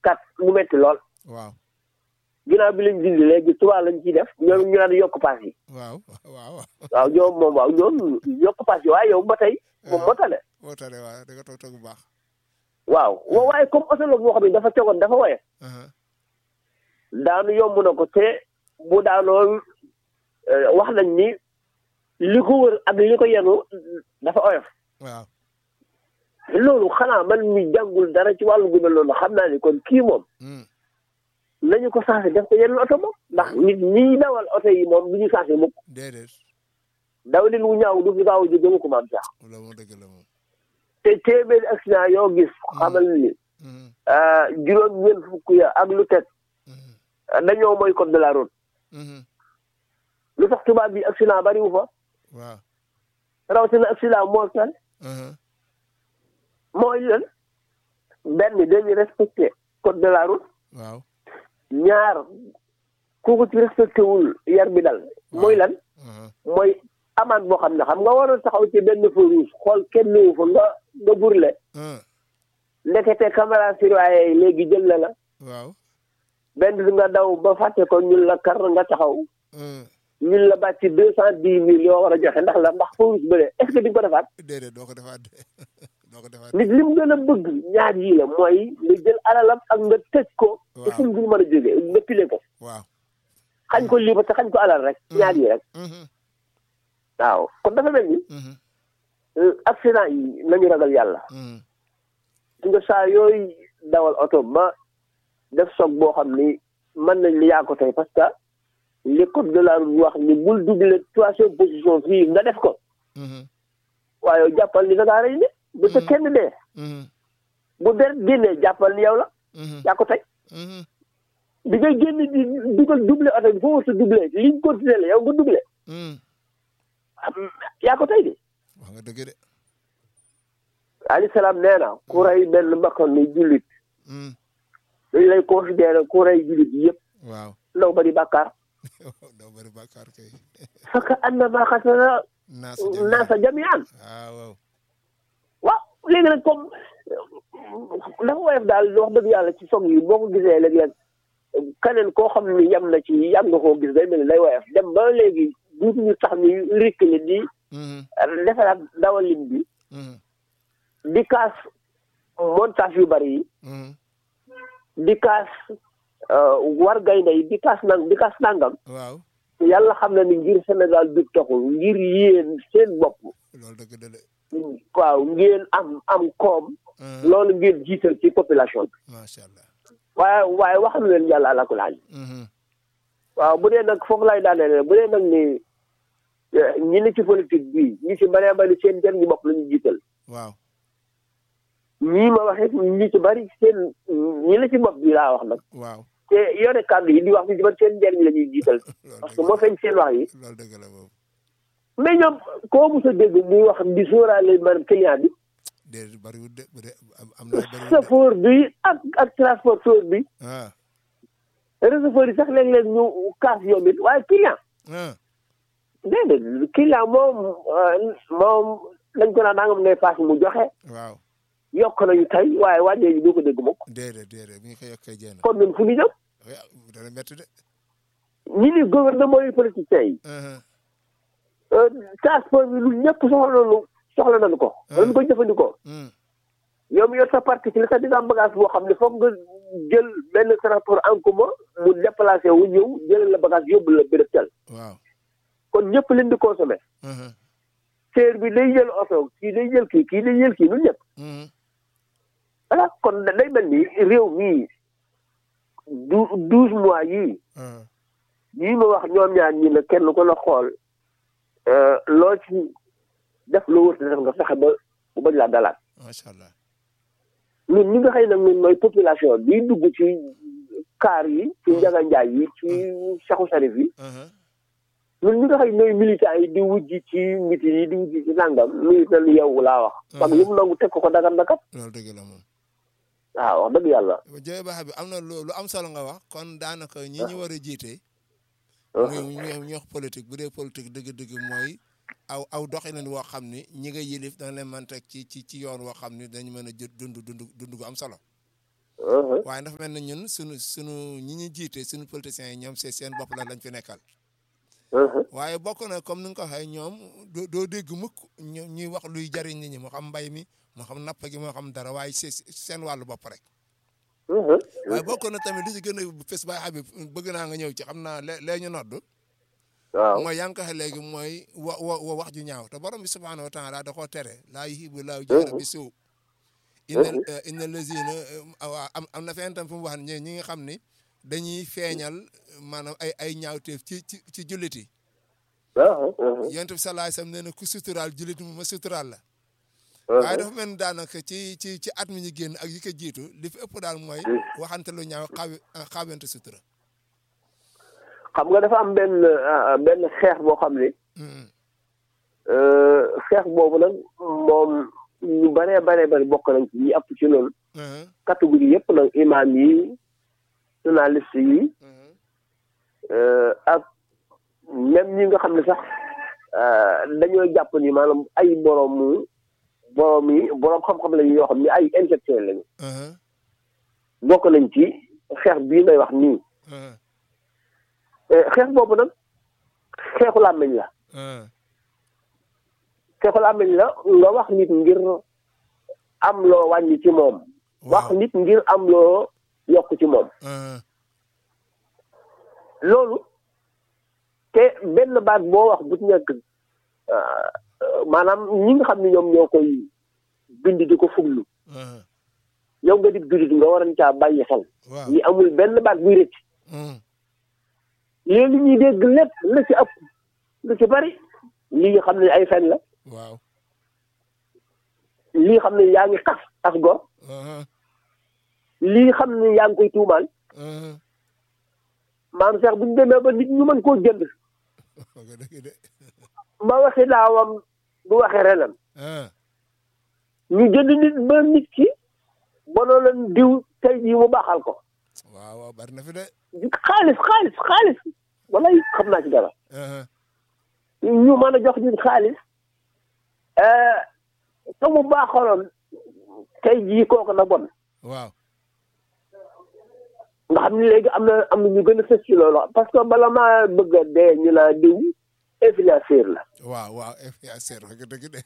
kat mu metti lool waaw ginnaaw bi lañ dindi léegi tubaab lañ ciy def ñoom ñu naan yokk paas yi waaw waaw waaw ñoom moom waaw ñoom yokk paas yi waaye yow ba tey moom moo tane moo tane waaw da nga toog toog bu baax waaw wa- waaye comme oto la boo xam ne dafa tegoon dafa woye aha daanu yomb na ko te bu daanoo eh, wax nañ ni li ko wër ak li ko yenu dafa oyof waaw loolu xanaa man mi jàngul dara ci wàllu gu mel noonu xam naa ni kon kii moom Hmm. nañu ko sensé def ko yeneen oto moom ndax nit ñi dawal oto yi moom du ñu sensé mukk déedéet daw leen wu ñaaw du fi gaaw a jóge mu ko maam sax loolu moom dëgg la moom te téeméeri accident yoo gis xamal ni Hmm. ah, juróom ñeent fukk ya ak lu teg Hmm. ah, dañoo mooy code de la route Hmm. lu tax tubaab bi accident bari wu fa waaw rawatina accident moo tax aha mooy lan benn dañuy respecté code de la route waaw ñaar ku ko ci respecté wul yar bi dal mooy lan aha mooy amende boo xam ne xam nga waroon taxaw ci benn feu rouge xool kenn ñëwu fa nga nga burle ah ndekete caméra surveillée yi léegi jël na la waaw benn bi nga daw ba fàtte ko ñun la kar nga taxaw ah ñun la bàcc deux cent dix mille yoo war a joxe ndax la ndax feu rouge bële est ce que di nga ko defaat déedéet doo ko defaat de doo ko defaat nit li mu gën a bëgg ñaar yii la mooy nga jël alalam ak nga tëj ko te Waaw. fu mu dul mën a jógee nga pile ko waaw xañ ko lii ba te xañ ko alal rek ñaar yi rek Mhm. waaw kon dafa mel ni Mhm. euh, accident yi nañu ragal yàlla Mhm. su nga saa yooyu dawal oto ba def soog boo xam ni mën nañ li yaa ko tey parce que li code de la route wax ni bul doubler troisième position fii nga def ko Mhm. waaye yow jàppal ni da ngaa rey ne bu sa kenn dee Mhm. bu deret génnee jàppal ni yow la Mhm. yaa ko tey Mhm. bi ngay génn di dugal doubler oto bi foo war sa doubler liñ continué la yow nga doubler Mhm. yaa ko tey de wax nga dëgg de alayhi salaam nee na ku rey benn bakkan ni jullit Mhm. dañ lay considéré ku rey jullit yëpp waaw ndaw bari bàkkaar doo bëri bàkkaar kay fekk annama xasana naa sa jëm naasa jamian waaw waaw waaw léegi nag comme dafa woyof daal wax dëgg yàlla ci sog yi boo ko gisee léeg-léeg keneen koo xam ni yam na ci yam nga koo gis day mel ni day woyof dem ba léegi duutuñu tax ni rikkali di Mhm. defaraat dawalin bi Mhm. di kaas montage yu bari yi Mhm. di kaas war gaynde yi di kaas nang di kaas nangam waaw yàlla xam na ni ngir Sénégal du taxul ngir yéen seen bopp loolu dëgg de de waaw ngeen am am koom Mhm. loolu ngeen jiital ci population bi macha allah waaye waaye wax na leen yàlla ala kulli haal Mhm. waaw bu dee nag foofu lay daaneel bu dee nag ni eh, ñi ne ci politique bi ñi ci bëree bëri seen njëriñu bopp la ñu jiital waaw ñii ma waxee ñi ci bëri seen ñi la ci bopp bi laa wax nag waaw te yore kàddu yi di wax ñu ci bëri seen njëriñ la ñuy jiital loolu parce que dëgg moo feeñ seen wax yi loolu dëgg la boobu mais ñoom koo mos a dégg muy wax di sóoraale maanaam client bi déedéet bëriwul de bu dee am am na bëriwul de chauffeur bi ak ak transporteur bi ah receveur yi sax léeg-léeg ñu kaas yoom it waaye client ah déedéet client moom euh, moom dañ ko naan nangam ngay paas mu joxe waaw yokk nañu tey waaye wàññee ñu doo ko dégg mukk déedéet déedéet bu ñu ko yokkee jéem kon ñun fu ñu jëm a dana métti de ñi ni gouvernement yi politiciens yi Mhm. euh, transport bi lu ñëpp soxla nañu soxla nañu ko dañ ko jëfandikoo Mhm. yow mi yor sa parti ci la sax dina am bagage boo xam ne foog nga jël benn transport en commun mu déplacé wu ñëw jëlal la bagage yóbbu la béréb tel waaw kon ñëpp leen di consommé Mhm. seer bi day jël oto kii day jël kii kii day jël kii ñun ñëpp Mhm. voilà kon day mel ni réew mii du douze mois yii Ah. yii ma wax ñoom ñaar ñi ne kenn ko la xool euh, loo ci def loo wër def nga fexe ba bu bañ laa dalaat macha allah ñun ñi nga xëy nag ñun mooy population bi dugg ci kaar yi ci njaga njaay yi ci saxu sarif yi Mhm. ñun ñi nga xëy ñooy militants yi di wujj ci miti yi di wujj ci nangam luy na lu yow laa wax parce que lu mu nangu teg ko ko dagan na kat loolu dëgg la moom waaw wax dëgg yàlla jërëjëf baax bi am na lu lu am solo nga wax kon daanaka ñi ñu war a jiite Uh-huh. muy ñu ñu wax politique bu dee politique dëgg-dëgg mooy aw aw doxalin woo xam ni ñi nga yilif dana leen mën teg ci ci ci yoon woo xam ni dañu mën a jë dund dund dund gu am solo uh-huh. waaye dafa mel ne ñun sunu sunu ñi ñu jiite sunu politiciens yi ñoom c'est seen bopp la lañ fi nekkal Uh-huh. waaye bokk na comme ni nga ko waxee ñoom doo doo dégg mukk ñu ñuy wax luy jariñ nit ñi moo xam mbay mi moo xam napp gi moo xam dara waaye c'est seen wàllu bopp rek Uh-huh. waaye bokk na tamit li ci gën a fës baay Habib bëgg naa nga ñëw ci xam naa lee lee ñu nodd waaw mooy yaa ngi ko waxee léegi mooy wa wa wa wax ju ñaaw te borom bi subhaanahu wa taala da koo tere laa yuhibbu laahu jahra bi suu inna inna lazina waaw am am na fenn tam fu mu wax ne ñi nga xam ni dañuy feeñal maanaam ay ay ñaawteef ci ci ci jullit yi Uh-huh. Uh-huh. yonent bi sallallahu alayhi wasallam nee na ku suturaal jullit mu ma suturaal la Uh-huh. waaye dafa mel ni daanaka ci ci ci at mi ñu génn ak yi ko jiitu li fi ëpp daal mooy waxante lu ñaaw xaw xawente sutura xam nga dafa am benn ah, benn xeex boo xam ne Mm, euh, xeex boobu nag moom ñu baree baree bari bokk nañ ci ñi ëpp ci loolu mhm, catégorie yëpp nag imam yi journaliste yi mhm, euh, ak même ñi nga xam ne sax euh, dañoo jàpp ni maanaam ay boroomu boroom yi boroom xam-xam lañu yoo xam ne ay intellectuel lañu mhm, bokk nañ ci xeex bii may wax nii mhm, Euh, xeex boobu nag xeexu làmmiñ la mhm. xeexu làmmiñ la nga wax nit ngir am loo wàññi ci moom wax waaw nit ngir am loo yokk ci moom mhm, loolu te benn baat boo wax bu ci nekk euh, euh, maanaam ñi nga xam ne ñoom ñoo koy bind di ko fuglu mhm, yow nga di jullit nga waran caa bàyyi xel waaw ñi amul benn baat buy rëcc mhm, léegi ñuy dégg lépp la ci ëpp lu ci bari lii nga xam ne ay fen la waaw lii xam ne yaa ngi xas as gor mhm, lii xam ne yaa ngi koy tuumaal mhm. maam Cheikh bu ñu demee ba nit ñu mën koo jënd wax nga dëgg de ba waxi daawam du waxe renam ah ñu jënd nit ba nit ki bonoo leen diw tey jii mu baaxal ko waaw waaw bari na fi de xaalis xaalis xaalis walay xam naa ci dara mhm, ñu mën a jox nit xaalis te mu baaxaloon tey jii kooku na bon waaw nga xam ne léegi am na am na ñu gën a fës ci loolu parce que bala maa bëgg a dee ñu naa diw influenceur la waaw waaw influenceur wax nga dëgg de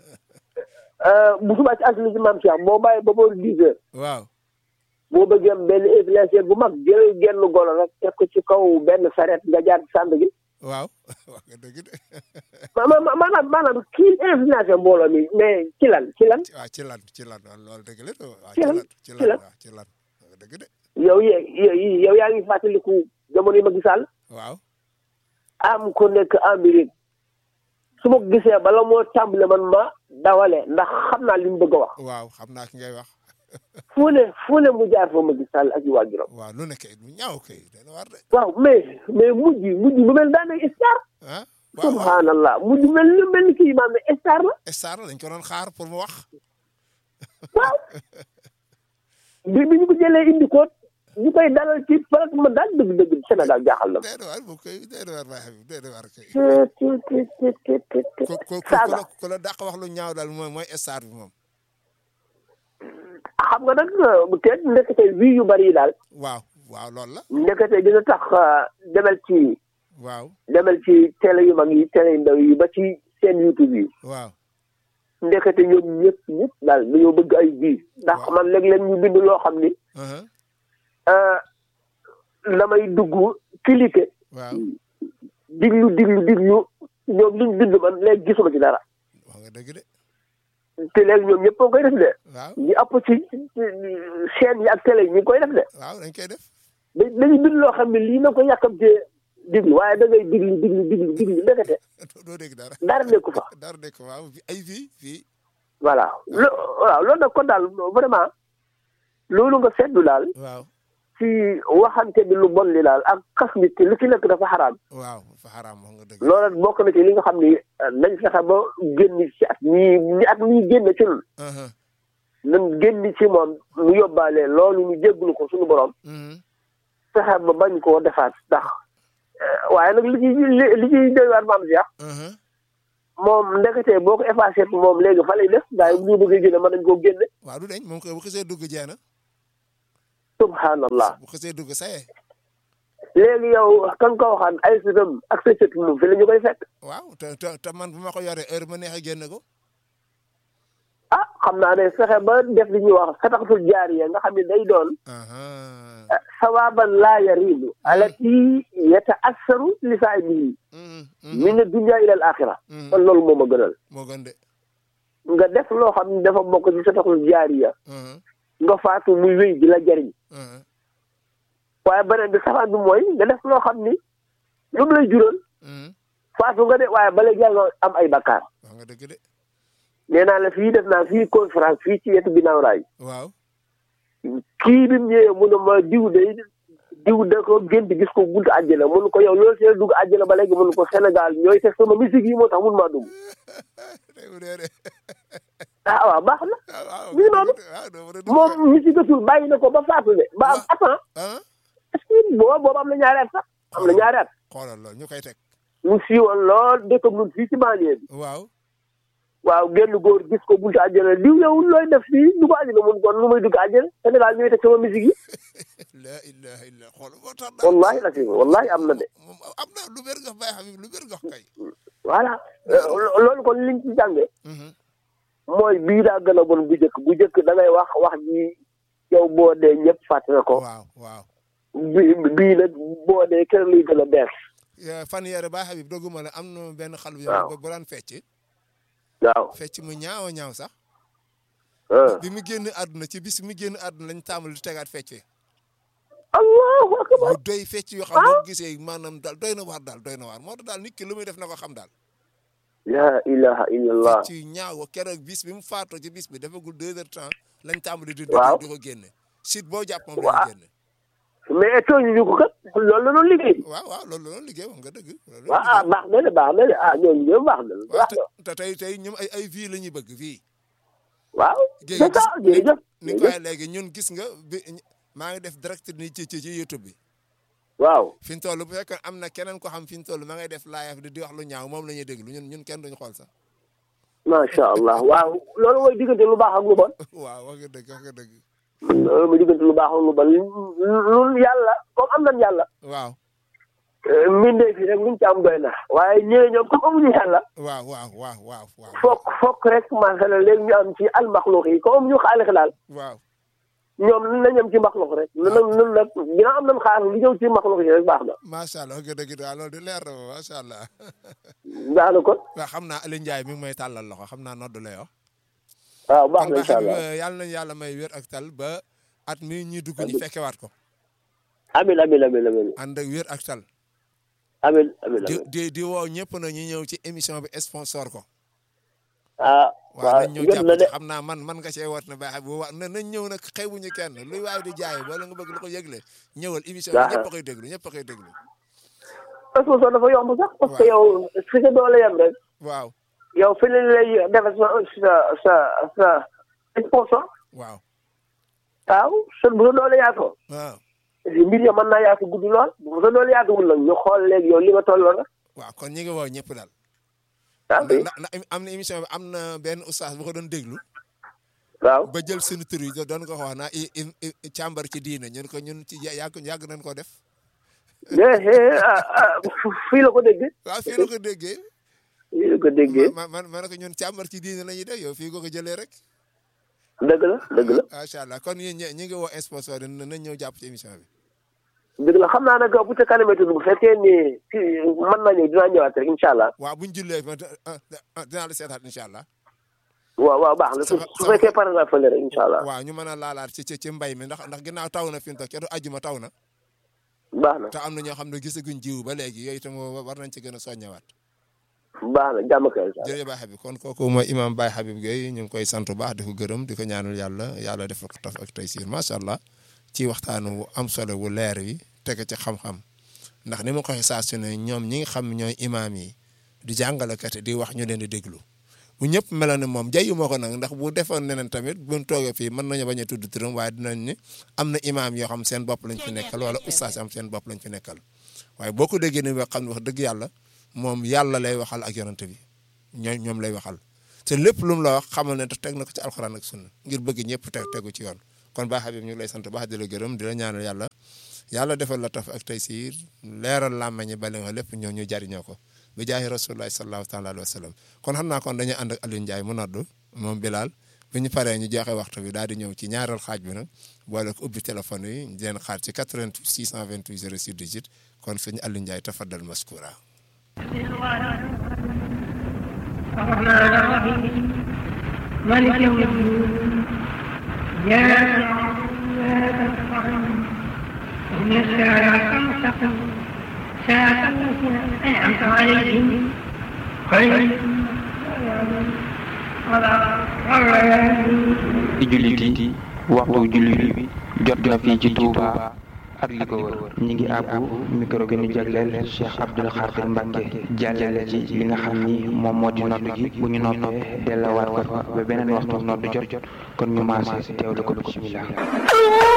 bu subaa ci altine ci maam Cheikh boo bàyyi ba boori dix heures waaw boo bëggee am benn influenceur bu mag jël genn golo rek teg ko ci kaw benn saret nga jaar ci sànd gi waaw wax nga dëgg de ma ma maanaam maanaam kii influenceur mbooloo mi mais ci lan ci lan waaw ci lan ci lan waaw loolu dëgg la de waaw Ci ci lan? lan ci Ci lan lan? waaw ci lan wax nga dëgg de yow ye yow yow yaa ngi fàttaliku jamono yi ma gisaal waaw am ko nekk Amérique su ma ko gisee bala moo tàmbale man ma dawale ndax xam naa li mu bëgg a wax waaw xam naa ki ngay wax fu ne fu ne mu jaar fa ma gisaal ak i waajuram waaw lu ne kay lu ñaaw kay dana war de waaw mais mais mujj mujj bu mel daan ne star ah waaw waaw subhanallah mujj mel ni mel ni kii maam ne star la star la dañ ko doon xaar pour mu wax waaw bi bi ñu ko jëlee indi ko ñu koy dalal ci farat ma daal dëgg-dëgg Sénégal jaaxal na dee na war bu koy dee na war baax bi dee na war kay ma ko ko ko saaga la ko la dàq wax lu ñaaw daal mooy mooy star bi moom xam nga nag te ndekete wii yu bari yi daal waaw waaw loolu la ndekete dina tax demal ci waaw demal ci télé yu mag yi télé yu ndaw yi ba ci seen YouTube yi waaw ndekete ñoom ñëpp ñëpp daal dañoo bëgg ay bii ndax Waaw. man léeg-léeg ñu bind loo xam ni uh-huh, ah, damay dugg cliquer waaw diglu diglu diglu ñoom liñ bind man léegi gisuma ci dara wax nga dëgg de te léegi ñoom ñëpp a koy def de waaw ñi ëpp ci ci chaîne yi ak télé yi ñu ngi koy def de waaw dañ koy def da- dañuy bind loo xam ne lii na ko yàkkamtee diglu waaye da ngay diglu diglu diglu diglu ndekete doo- doo dégg dara dara nekku fa dara nekk waaw fi- ay fii fii voilà lo waaw loolu nag kon daal vraiment loolu nga seetlu daal waaw ci waxante bi lu bon li daal ak xas nit ki lu ci nekk dafa xaraam waaw fa xaraam wax nga dëgg loolu nag bokk na ci li nga xam ni eh, nañ fexe ba génn ci at mii ñi at mii génn ci ñun uh-huh, nañ génn ci moom mu yóbbaale loolu ñu jégglu ko suñu borom mhm, fexe ba bañ koo defaat ndax eh, waaye nag li ci li li ciy doy waar maam Cheikh uh-huh. moom ndeketee boo ko effacé moom léegi fa lay def gars yi bu ñu bëggee génne mën nañ koo génne waaw du deñ moom koy bu xisee dugg jeena subhanallah bu xasee dugg saye léegi yow kan ko waxaan ay sëtam ak sa sët moom fi la ñu koy fekk waaw te te te man bu ma ko yoree heure ma neexee génn ko ah xam naa ne fexe ba def li ñuy wax sataxatul jaariya nga xam ne day doon aha sawaban laa yarimu alati yata assaru li saahibihi Mhm, min dunya ila al axira mhm. kon loolu moo ma gënal moo gën de nga def loo xam ne dafa bokk ci sataxatul jaariya Mhm, nga faatu muy wéy di la jariñ mhm, waaye beneen bi safaan bi mooy nga def loo xam ni lu mu lay jural mhm. faatu nga de waaye bala jàng am ay bakkaar wax nga dëgg de nee naa la fii def naa fii conférence fii ci wetu ginnaaw raay waaw kii bi mu ñëwee mu ne ma diw de diw da ko gént gis ko buntu àjjana mun ko yow loolu see dugg àjjana ba léegi mun ko Sénégal ñooy teg sama musique yi moo tax mun maa dugg tey mu dee de ah waaw baax na ah waaw mi ngi noonu. waaw doo mën a dugg moom musicatul bàyyi na ko ba faatu de ba am attends ah est-ce que booba booba am na ñaari at sax am na ñaari at xoolal loolu ñu koy teg mu siiwoon lool dëkkam nun fii ci banlieue bi waaw waaw génn góor gis ko buntu àjjana diw yow looy def fii dugg àjjana mun kon nu muy dugg àjjana Sénégal ñooy teg sama musique yi la ilaha illa xool moo tax daal wallahi la fi wallahi am na de moom am na lu bér nga bàyyi xam lu bér nga kay voilà loolu kon liñ ci jànge Mhm, mooy bii daa gën a bon bu njëkk bu njëkk da ngay wax wax ji yow boo dee ñëpp fàtte na ko waaw waaw bi bii nag boo dee kenn luy gën a bees Eh, fan yére ba Habib dogguma la am na benn xal bu Waaw. yow bu daan fecc waaw fecc mu ñaaw a ñaaw sax ah bi mu génn àdduna ci bis mi génn àdduna lañ tàmbali di tegaat fecc allahu akbar yu doy fecc yoo xam boo gisee maanaam daal doy na waar daal doy na waar moo tax daal nit ki lu muy def na ko xam daal la ilaha illallah fecc yu ñaaw keroog bis bi mu faatoo ci bis bi defagul deux heures temps lañ tàmbali di Waaw. di ko génne site boo jàpp moom Waa- lañu génne mais tooñu ñu ko kat loolu la doon liggéey waaw waaw loolu la doon liggéey wax nga dëgg loolu la waaw ah liggéey. baax na de baax na de ah ñooñu ñoom baax na waaw baax te na te tey tey ñoom ay ay vie la ñuy bëgg vie waaw Géej c'est ça gis- jërëjëf ni ko waxee léegi ñun gis nga bi maa ngi def direct ni ci ci ci YouTube bi waaw fi ñu toll bu fekkee am na keneen ko xam fi ñu toll ma ngay def live di di wax lu ñaaw moom la ñuy déglu ñun ñun kenn duñu xool sax macha allah waaw loolu mooy diggante lu baax ak lu bon waaw wax nga dëgg wax nga dëgg loolu mooy diggante lu baax ak lu bon lu yàlla comme am nañ yàlla waaw mbindee fi rek luñ ci am doy na waaye ñëwee ñoom comme amuñu yàlla waaw waaw waaw waaw waaw fokk fokk rek maanaam léegi ñu am ci almaxluq yi comme amuñu xaalix daal waaw ñoom nañ am ci maxluq rek lu nag nun nag dina am nañ xaar li ñëw ci maxluq yi rek baax na macha allah wax nga dëgg daal loolu di leer na ma macha allah baax na kon waaw xam naa Aliou Ndiaye mi ngi may tàllal loxo xam naa noddu la yoo waaw baax kon na ba incha xam allah yàlla nañu yàlla may wér ak tal ba at mi ñuy dugg ñu fekkewaat ko amin amin amin amin ànd ak wér ak tal amin amin di amin di di woo ñëpp na ñu ñëw ci émission bi sponsor ko ah waaw waaw nañ ñëw jot jàpp na ci de xam naa man man nga cee wat na baax bu wa na nañ ñëw nag xewuñu kenn luy waaye di jaay wala nga bëgg lu ko yëgle ñëwal émission bi Waaw. ñëpp a koy déglu ñëpp a koy déglu sponsor dafa yomb sax parce que Waaw. yow fi sa doole yem rek waaw yow fi lañ lay defal sa sa sa sa sponsor waaw waaw sën bu sa doole yaatoo waaw mbir ya mën naa yaatu gudd lool bu sa doole yaatuwul nag ñu xool léegi yow li nga tolloo nag waaw kon ñi ngi woo ñëpp daal ah oui ndax ndax am na émission bi am na benn oustaz bu ko doon déglu waaw ba jël seen tur yi doon ko wax naa i i i càmbar ci diine ñun ko ñun ci yàgg yàgg nañ ko def mais ah ah fii la ko déggee waaw fii la ko déggee fii la ko déggee ma man ma ne ko ñun càmbar ci diine la ñuy def yow fii ko ko jëlee rek dëgg la dëgg la macha allah kon yéen ñi ñi ngi woo sponsor yi nañ ñëw jàpp ci émission bi dëgg la xam naa nag bu ca kanamee tudd bu fekkee ni kii mën naa ñëw dinaa ñëwaat rek incha allah waaw buñ jullee ma dinaa la seetaat incha allah waaw waaw baax na su Sama- su sama- fekkee pare naa fële rek incha allah waaw ñu mën a laalaat ci ci ci mbay mi ndax ndax ginnaaw taw na fi mu toog kenn ajjuma taw na baax na te am na ñoo xam ne gisaguñ jiw ba léegi yooyu itam war nañ ci gën a soññewaat baax na jàmm kay incha allah jërëjëf Baye Habib kon kooku mooy imam Baye Habib Gueye ñu ngi koy sant bu baax di ko gërëm di ko ñaanal yàlla yàlla def ko taf ak taysiir macha allah ci waxtaan wu am solo wu leer wi tege ci xam-xam ndax ni ma ko waxee saa su ne ñoom ñi nga xam ñooy imaam yi di jàngalekat yi di wax ñu leen di déglu bu ñëpp meloon ne moom jayu moo ko nag ndax bu defoon neneen tamit buñ toogee fii mën nañu bañ a tudd turam waaye dinañ ni am na imaam yoo xam seen bopp lañ fi nekkal wala ustaas am seen bopp lañ fi nekkal waaye boo ko déggee ni wax xam ne wax dëgg yàlla moom yàlla lay waxal ak yonante bi ñoom ñoom lay waxal te lépp lu mu la wax xamal ne te teg na ko ci alxuraan ak sunna ngir bëgg ñëpp teg tegu ci yoon kon baax Habib ñu ngi lay sant baax di la gërëm di la ñaanal yàlla yàlla defal la taf ak tey siir leeral làmmañi bale nga lépp ñoo ñu jariñoo ko bi jaahi rasulullahi sallallahu taala alayhi wa sallam kon xam naa kon dañuy ànd ak Aliou Ndiaye mu noddu moom Bilal bu ñu paree ñu joxe waxtu bi daal di ñëw ci ñaareel xaaj bi nag boole ko ubbi téléphone yi di leen xaar ci 88 628 06 18 kon sëñ Aliou Ndiaye tafaddal maskura الرحمن الرحيم مالك يوم الدين إياك نعبد وإياك نستعين اهدنا الصراط المستقيم صراط الذين أنعمت عليهم غير ci jullit yi waxtu jullit bi jot na fii ci Touba ak li ko wër ñi ngi àbbu micro bi ñu jagleel Cheikh Abdoul Khadir Mbacke jàllale ci li nga xam ni moom moo di nodd gi bu ñu noppee dellawaat ko fa ba beneen waxtu nodd jot kon ñu maase teewlu ko bismillah